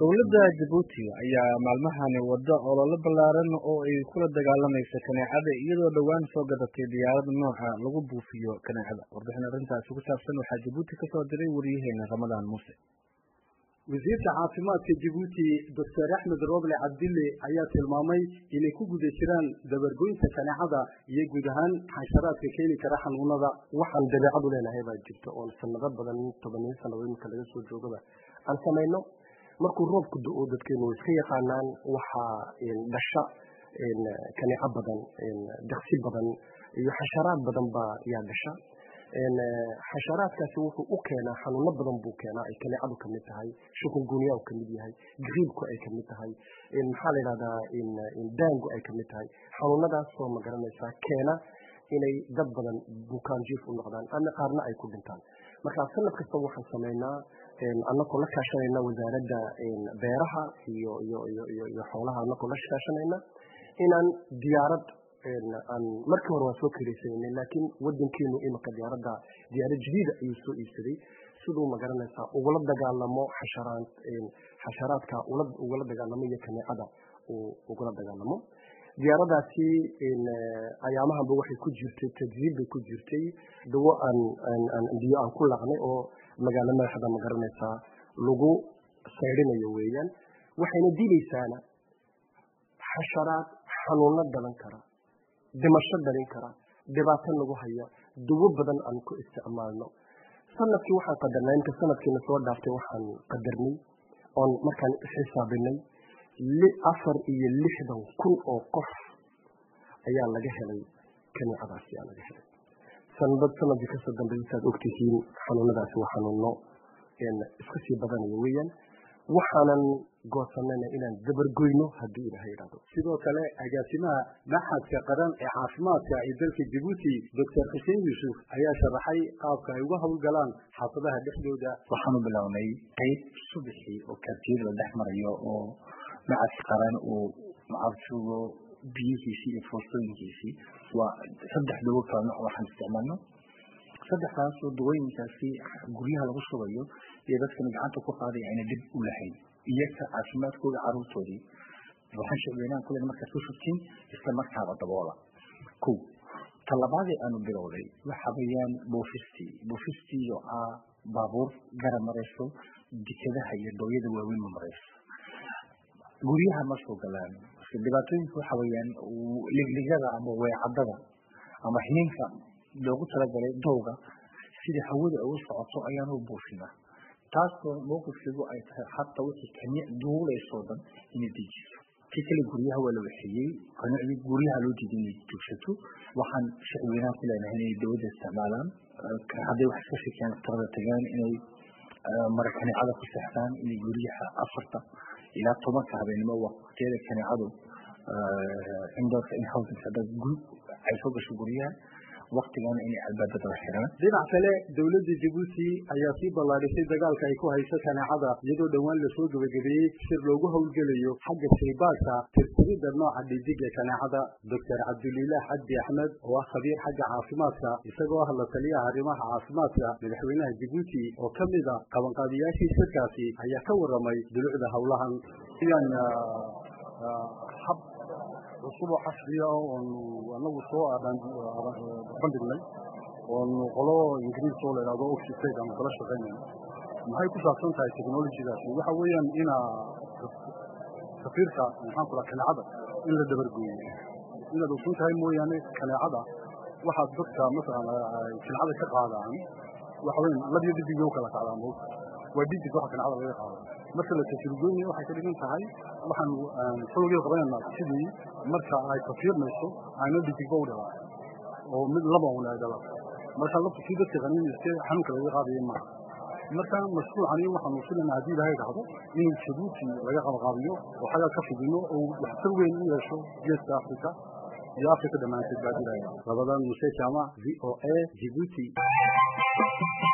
dowladda jabuuti ayaa maalmahani wada olole ballaaran oo ay kula dagaalamaysa kaneecada iyadoo dhowaan soo gadatay diyaarad nooca lagu buufiyo kaneecada warbixin arrintaasi ku saabsan waxaa jabuuti ka soo diray wariyaheena ramadaan muuse wasiirka caafimaadka jabuuti doctor axmed roble cabdille ayaa tilmaamay inay ku guda jiraan dabargoynta kaneecada iyo guud ahaan xasharaadka keeni kara xanuunada waxaan dabeecadu leenahay baa jirta oon sanado badan tobaniyo sannadood marka laga soo joogaba aan samayno markuu roobku do-o dadkeenu way iska yaqaanaan waxaa dhasha kaneeco badan daksi badan iyo xasharaad badan baa yaa dhasha xasharaadkaasi wuxuu u keenaa xanuuno badan buu keenaa ay kaneecadu kamid tahay shukungunya u kamid yahay griibku ay kamid tahay maxaa la yidhahdaa daangu ay kamid tahay xanuunadaasoo ma garanaysaa keena inay dad badan bukaanjiif u noqdaan ama qaarna ay ku dhintaan marka sanad kasta waxaan samaynaa anakoo la kaashanayna wasaaradda beeraha iyo iyo iyo iyo iyo xoolaha anakoo la kaashanayna inaan diyaarad aan markii hore waan soo kiraysanayna laakiin wadankeenu imika diyaaradda diyaarad jadiida ayuu soo iibsaday siduu ma garanaysaa ugula dagaalamo xasharaad xasharaadka ugula dagaalamo iyo kaneecada uu ugula dagaalamo diyaaradaasi ayaamahanba waxay ku jirtay tajriib bay ku jirtay dawo aan aan biyo aan ku laqnay oo magaalo madaxda ma garanaysaa lagu saydhinayo weeyaan waxayna dilaysaana xasharaad xanuuno dhalan kara dhimasho dhalin kara dhibaato nagu haya dawo badan aan ku isticmaalno sanadkii waxaan qadarnay inta sanadkiina soo dhaaftay waxaan qadarnay oon markaan xisaabinay afar iyo lixdan kun oo qof ayaa laga helay kaneecadaasi ayaa laga helay sanadad sanadkii kasoo dambeeyay saad ogtihiin xanuunadaasi waa xanuuno iska sii badanaya weeyaan waxaanan goosanayna inaan dabargoyno haddii ilaha yidhahdo sidoo kale agaasimaha maxadka qaran ee caafimaadka ee dalka jabuuti doctor xuseen yuusuf ayaa sharaxay qaabka ay uga howlgalaan xaafadaha dhexdooda waxaanu bilownay qayb subaxii oo kaartiyada la dhex marayo oo macadka qaran uu macabsugo biyihiisii iyo foostooyinkiisii waa saddex dawo kala nooc waxaan isticmaalno saddexdaas oo dawooyinkaasi guryaha lagu shubayo iyo dadkana gacanta ku qaadaya ayna dhib u lahayn iyaga caafimaadkooda caruurtoodii waxaan shicweynaan kulen markaad ku shubtiin isla markaaba daboola ko talabaadii aanu bilowday waxa weeyaan buufistii buufistii oo ah baabuur garab marayso dikadaha iyo dooyada waaweyn ma marayso guryaha ma soo galaan dhibaatooyinka waxa weeyaan ligligada ama weecadada ama hininka loogu talagalay dowga sida hawada ay u socoto ayaanu buufinaa taasoo mowqifkiigu ay tahay hata wixii kaniic duulaysoo dhan inay dejiso kii kale guryaha waa la waxeeyey kanicdii guryaha loo diiday inay joogsato waxaan shicweynaha ku leenahay inay dawladda isticmaalaan hadday wax iska shekeen daktarada tagaan inay mara kaneecada ku seexdaan inay guryaha afarta ilaa tobanka habeenimo waqtiyada kaneecadu indoorka in housing hadda ay soo gasho guryaha waktigan inay albaabada la xiraan dhinac kale dowladda jabuuti ayaa sii ballaadhisay dagaalka ay ku hayso kaneecada iyadoo dhowaan lasoo gebagabeeyey shir loogu howlgelayo xagga shaybaadka tirtirida nooca dhidiga kaneecada doctor cabdulilaah cabdi axmed oo ah khabiir xagga caafimaadka isagoo ah la taliyaha arrimaha caafimaadka madaxweynaha jabuuti oo ka mid a qabanqaabiyaashii shirkaasi ayaa ka waramay dulucda howlahan cusub oo casriya oonu anagu soo bandhignay oonu qolo ingiriis oo la yidhahdo oxitec aanu kala shaqaynayno maxay ku saabsan tahay technologydaasi waxa weeyaan ina safiirka maxaan ku dhaha kaneecada in la dabargooyo inaad ogsoon tahay mooyaane kaneecada waxaad dadka masalan kaneecada ka qaadaan waxa weyan ladiyo dhidigay u kala qaadaan mawta waa dhidig waxa kaneecada laga qaado marka la tasirgoynayo waxay ka dhigan tahay waxaan xoogeeda qabanaynaa sidii marka ay tafiirmayso ayna dhidigba u dhalaan oo mid laba un ay dhalaan marka laftu kii dadka qaniinayste xanuunka laga qaadaya maaha marka mashruucani waxaanu filaynaa haddii ilahay dhahdo inuu jabuuti laga qabaqaabiyo oo xaggaa ka fidino oo waxtar weyn u yeesho geeska africa iyo africa dhammaanteed baa dilaya labadan muse jaamac v o a jibuuti